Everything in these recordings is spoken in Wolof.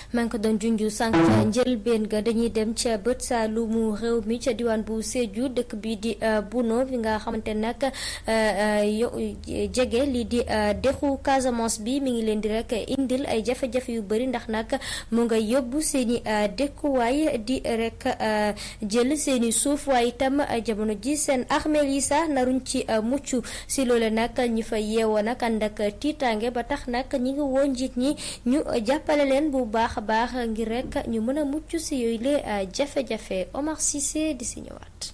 maa ngi ko doon junju sànq njëlbeen ga dañuy dem ca bët saalumu réew mi ca diwaan bu Sédhiou dëkk bi di Buno bi nga xamante nag jege lii di dexu Casamance bi mi ngi leen di rek indil ay jafe-jafe yu bëri ndax nag mu nga yóbbu seen i dëkkuwaay di rek jël seen i suuf waaye itam jamono ji seen armeel yi sax naruñ ci mucc si loolu nag ñi fa yeewoo nag ànd ak tiitaange ba tax nag ñi ngi woo njiit ñi ñu jàppale leen bu baax a baax ngir rek ñu mën a mucc si yooyu le jafe-jafe Omar Cissé di si ñëwaat.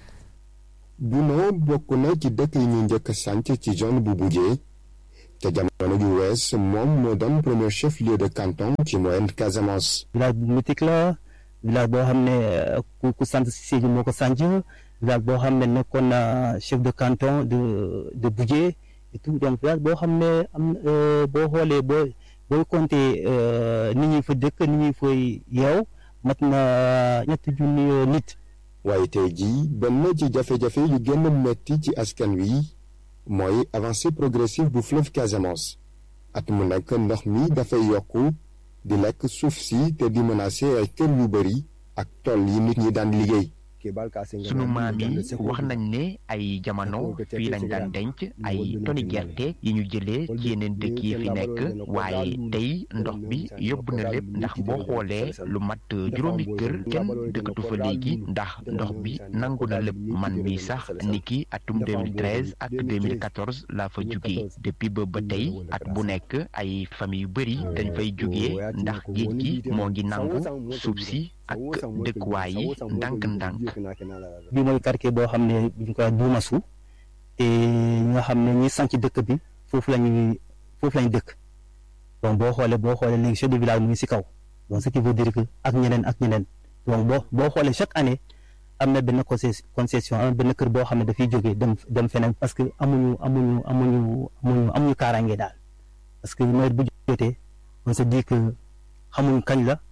Buno bokk na ci dëkk yi ñu njëkk a sànc ci zone bu Bujee te jamono ju wees moom moo doon premier chef lieu de canton ci moyenne Casamance. village bu mythique la village boo xam ne ku ku sant si Sédhiou moo ko sànc village boo xam ne nekkoon na chef de canton de de Bujee et tout donc village boo xam ne am boo xoolee boo booy compter nit ñi fa dëkk nit ñi fay yeew mat na ñetti junni nit. waaye tey jii benn ci jafe-jafe yu gën a metti ci askan wi mooy avancée progressive bu fleuve Casamance at mu nekk ndox mi dafay yokku di lekk suuf si te di menacer ay kër yu bari ak tool yi nit ñi daan liggéey. sunu maam yi wax nañ ne ay jamono fii lañ daan denc ay toni gerte yi ñu jëlee ci yeneen dëkk yi fi nekk waaye tey ndox bi yóbbu na lépp ndax boo xoolee lu mat juróomi kër kenn dëkkatu fa léegi ndax ndox bi nangu na lépp man mi sax niki atum 2013 ak 2014 laa fa jugee depuis ba ba tey at bu nekk ay famille yu bëri dañ fay jugee ndax géej gi moo ngi nangu suuf si ak dëkkuwaay yi ndànk-ndànk. bi mooy quartier boo xam ne ñu koy duumasu te ñi nga xam ne ñi sanc dëkk bi foofu lañuy foofu lañu dëkk donc boo xoolee boo xoolee léegi chef de village mu ngi si kaw donc ce qui veut dire que ak ñeneen ak ñeneen donc boo boo xoolee chaque année am na benn concession am na benn kër boo xam ne dafay jógee dem dem feneen parce que amuñu amuñu amuñu amuñu amuñu kaaraange daal parce que nawet bu jotee on se dit que xamuñ kañ la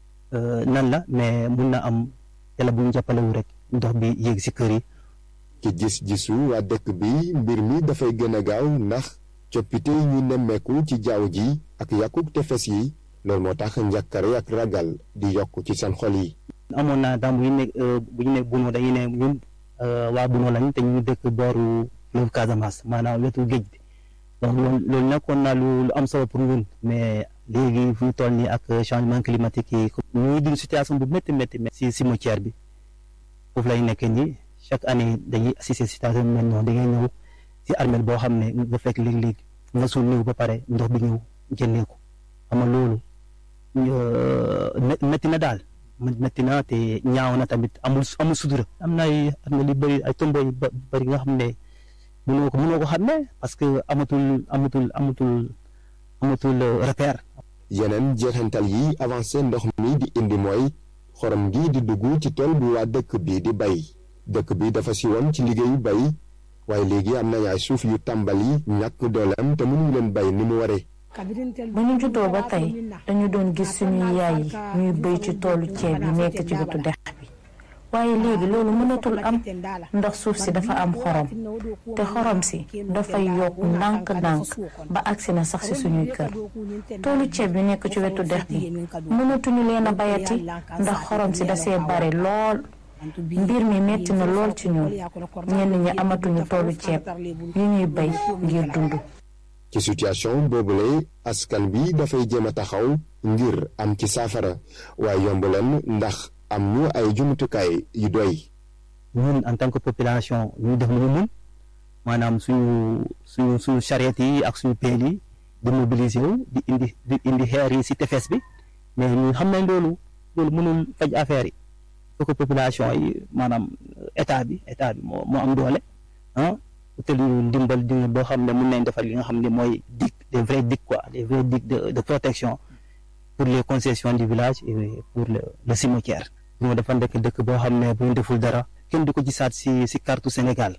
nan la mais mun na am yàlla bu ñu jàppalewu rek ndox bi yéeg si kër yi. ci gis-gisu waa dëkk bi mbir mi dafay gën a gaaw ndax coppite yi ñu nemmeeku ci jaww ji ak yàquk tefes yi loolu moo tax njàkkare ak ragal di yokk ci seen xol yi. amoon naa daan bu ñu nekk bu ñu nekk Buno dañuy ne ñun waa Buno lañ te ñu dëkk booru fleuve Casamance maanaam wetu géej bi donc loolu loolu nekkoon naa lu lu am solo pour ñun mais. léegi fu ñu toll nii ak changement climatique yi ñu ngi dund situation bu métti métti si cimetière bi foofu lay nekkee nii chaque année dañuy assister situation bi mel noonu da ngay ñëw si armeel boo xam ne nga fekk léeg-léeg nga suul néew ba pare ndox bi ñëw génnee ko xam nga loolu métti na daal métti na te ñaaw na tamit amul amul sutura am na ay armeel yu bëri ay tombo yu bëri nga xam ne mënoo ko mënoo ko xam ne parce que amatul amatul amatul amatul repère. yeneen jeexantal yi avancé ndox mi di indi mooy xorom gi di dugg ci tool bu waa dëkk bi di bay dëkk bi dafa siwoon ci liggéeyu bay waaye léegi am nañ ay suuf yu tàmbali ñàkk dooleem te mënuñu leen bay ni mu waree. bu ñu juddoo ba tey dañu doon gis suñuy yaay yi ñuy béy ci toolu ceeb yi nekk ci wetu dex bi waaye léegi loolu mënatul am ndax suuf si dafa am xorom te xorom si dafay yokk ndànk-ndànk ba agsi na sax si suñuy kër toolu ceeb yu nekk ci wetu dex bi mënatuñu leen a bayati ndax xorom si dasee bare lool mbir mi metti na lool ci ñun ñenn ñi amatuñu toolu ceeb yu ñuy bay ngir dund ci situation boobule askan bi dafay jéem a taxaw ngir am ci saafara waaye yomb leen ndax am ñu ay jumtukaay yu doy. ñun en tant que population ñu def lu ñu mun maanaam suñu suñu suñu charrette yi ak suñu peel yi di mobiliser wu di indi di indi xeer yi si tefes bi mais ñun xam nañ loolu loolu mënul faj affaire yi faut que population yi maanaam état bi état bi moo moo am doole ah utal ñu ndimbal ndimbal boo xam ne mun nañ defar li nga xam ne mooy dig des vrais digues quoi des vrais digues de de protection pour les concessions du village et pour le le cimetière. ñu dafa nekk dëkk boo xam ne bu ñu deful dara kenn du ko gisaat si si carte Sénégal.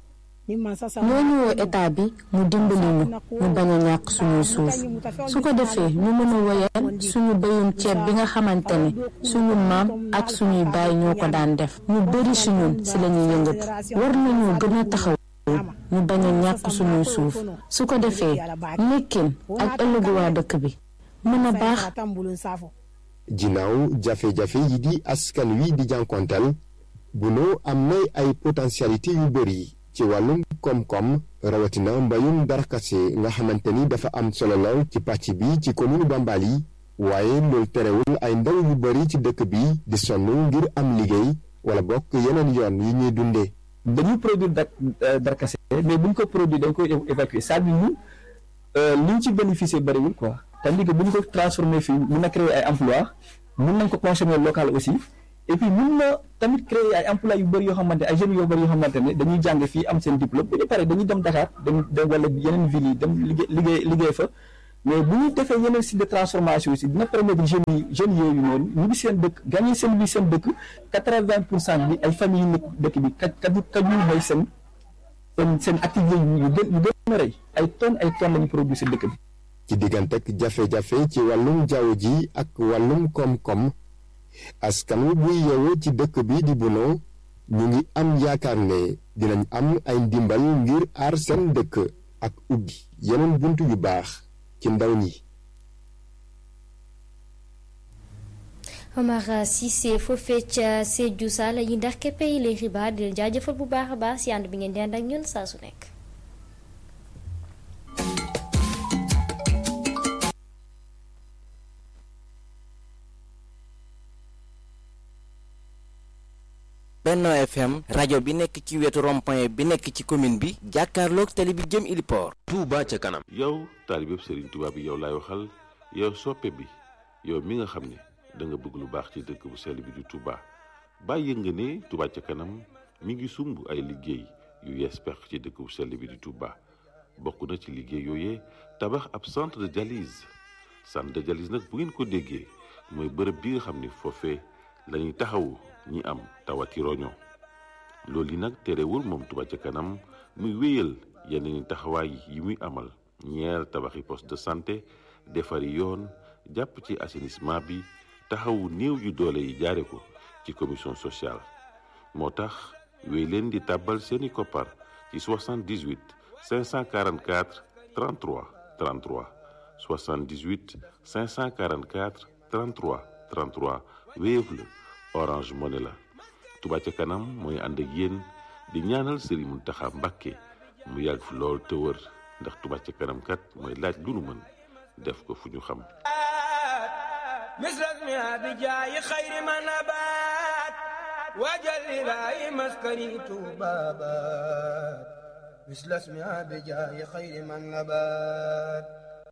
ñoo ñu woo état bi mu dimbali ñu ñu bañ a ñàkk suñuy suuf su ko defee ñu mën a woyal suñu béyum ceeb bi nga xamante ne suñu maam ak suñuy baay ñoo ko daan def ñu bëri si ñun si la ñuy yëngatu war nañu gën a taxaw ñu bañ a ñàkk suñuy suuf su ko defee nekkin ak ëllëgu waa dëkk bi mën a baax ginnaaw jafe-jafe yi di askan wi di jànkonteel Buno am nay ay potentialité yu bëri ci wàllum koom-koom rawatina mbayum darkase nga xamante ni dafa am solo lool ci pàcc bi ci commune Bambali waaye loolu terewul ay ndaw yu bëri ci dëkk bi di sonn ngir am liggéey wala bokk yeneen yoon yi ñuy dundee. dañuy produire da darkase mais buñ ko produire dañ koy évacuer c'est-à-dire ñu liñ ci bénéficier bëriwul quoi tandis que buñ ko transformer fii mun na créer ay emploi mun nañ ko consommer local aussi et puis mun na tamit créer ay emploi yu bëri yoo xamante ay jeunes yoo bëri yoo xamante ne dañuy jàng fii am seen diplôme bu ñu paree dañuy dem Dakar dem dem wala yeneen ville yi dem liggéey liggéey liggéey fa mais bu ñu defee yeneen site de transformation aussi dina permettre jeunes yi jeunes yooyu noonu ñu ngi seen dëkk gagné seen bi seen dëkk quatre-vingt pour cent bi ay famille yu nekk dëkk bi ka ka kaju mooy seen seen seen activité yu gën yu gën a rëy ay tonnes ay tonnes la ñu produire si dëkk bi. ci diggantek jafe-jafe ci wàllum jaww ji ak wàllum koom-koom askan wi buy yeewoo ci dëkk bi di Buno ñu ngi am yaakaar ne dinañ am ay ndimbal ngir aar seen dëkk ak ubbi yeneen bunt yu baax ci ndaw ñi. Omar Cissé foofee ca Sédhiou Sall yi ndax képp yi lay xibaar di leen jaajëfal bu baax a baax si ànd bi ngeen di ànd ak ñun saa su nekk. Benno FM rajo bi nekk ci wetu rond-point bi nekk ci commune bi jàkkaarloog tali bi jëm Iliport. Touba ca kanam. yow taalibeb Serigne Touba bi yow laay waxal yow soppe bi yow mi nga xam ne da nga bëgg lu baax ci dëkk bu sell bi di Touba bàyyi nga ne Touba ca kanam mi ngi sumb ay liggéey yu yees pex ci dëkk bu sell bi di Touba bokk na ci liggéey yooyee tabax ab centre de dialyse centre de dialyse nag bu ngeen ko déggee mooy bërëb bi nga xam ne foofee lañuy taxawu ñi am tawati roño loolu yi nag terewul moom Touba ca kanam muy wéyal yeneen taxawaay yi muy amal ñeer tabaxi poste de santé defari yoon jàpp ci assainissement bi taxawu néew yu doole yi jaare ko ci commission sociale moo tax wéy leen di tàbbal seeni koppar ci 78 544 33 33 78 544 33 33 Wave la Orange Money la Touba ca kanam mooy ànd ak yéen di ñaanal Serigne Mountakha Mbacké mu yàgg fi lool te wër ndax Touba ca kanam kat mooy laaj lu nu mën def ko fu ñu xam misras mi abi jaayi xayri ma nabaat waajal ilaahi maskani tuubaabaat misras mi abi jaayi xayri ma nabaat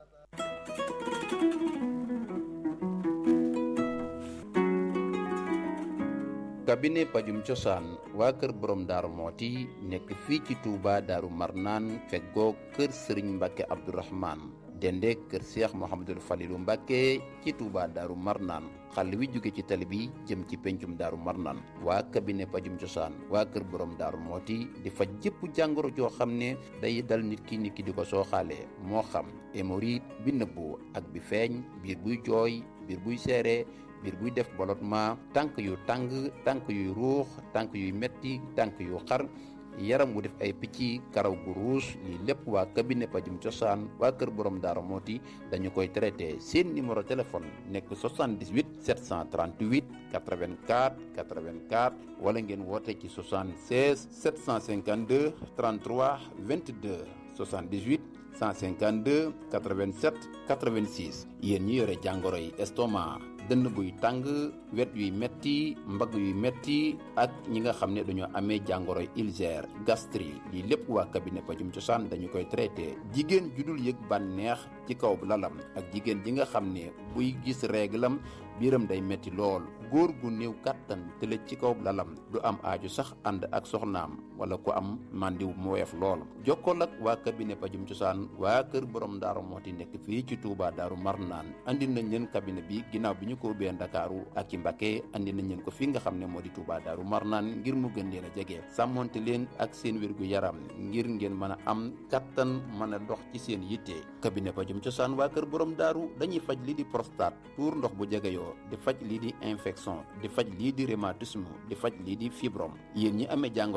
cabinet pajum cosaan waa kër borom daaru mooti nekk fii ci Touba daaru marnaan feggoo kër sëriñ mbàkke abdourahman dende kër seex mohamadul falilu mbàkke ci Touba daaru marnaan xàll wi jóge ci tali bi jëm ci pencum daaru marnaan waa cabinet pajum cosaan waa kër borom daaru mooti di faj jëpp jàngoro joo xam ne day dal nit ki nit ki di ko sooxaalee moo xam hémorroïde bi nëbbu ak bi feeñ biir buy jooy biir buy seere biir buy def ballottement tànk yu tàng tànk yuy ruux tànk yuy metti tànk yu xar yaram wu def ay picc karaw gu ruus lii lépp waa cabinet pajum cosaan waa kër borom daara mooti dañu koy traité seen numéro téléphone nekk 78 738 84 84 wala ngeen woote ci 76 752 33 22 78 152 87 86 yéen ñi yore jàngoro yi estomac dënn buy tàng wet yuy metti mbagg yuy metti ak ñi nga xam ne dañoo amee jàngoro ulcère gastrique lii lépp waa cabinet pajum cosaan dañu koy traité jigéen judul yëg bànneex ci kaw lalam ak jigéen ji nga xam ne buy gis réglam biiram day metti lool góor gu néew kàttan tëlëj ci kaw lalam du am aaju sax ànd ak soxnaam wala ku am màndiw mu weef lool jokkool ak waa cabinet pajum cosaan waa kër borom daaru mooti nekk fii ci Touba daaru marnaan andi nañ leen cabinet bi ginnaaw bi ñu ko ubbee ndakaaru ak ci Mbacké andi nañ leen ko fi nga xam ne moo di Touba daaru marnaan ngir mu gën leen a jege sàmmonte leen ak seen wér gu yaram ngir ngeen mën a am kattan mën a dox ci seen yitte cabinet pajum cosaan waa kër borom daaru dañuy faj lii di prostate tuur ndox bu jegeyoo di faj lii di infection di faj lii di rhumatisme di faj lii di fibrome yéen ñi amee jàngoroy asma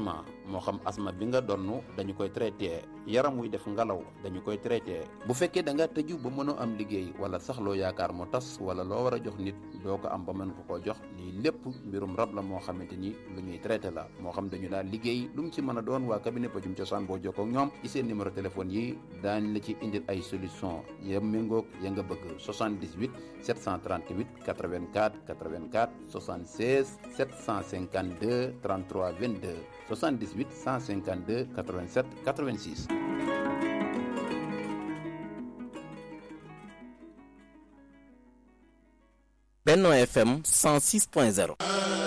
asma moo xam asma bi nga donn dañu koy traité yaram wuy def ngelaw dañu koy traité bu fekkee da nga tëju ba mënoo am liggéey wala sax loo yaakaar mu tas wala loo war a jox nit doo ko am ba mën ko koo jox lii lépp mbirum rab la moo xamante ni lu ñuy traité la moo xam dañu daal liggéey lu mu ci mën a doon waa cabinet pajum cosaan boo jokkoo ak ñoom ci seen numéro téléphone yi daañ la ci indil ay solution ya méngoog ya nga bëgg 78 738 84 84 76 752 33 22 78 152 87 86 Benno FM 106.0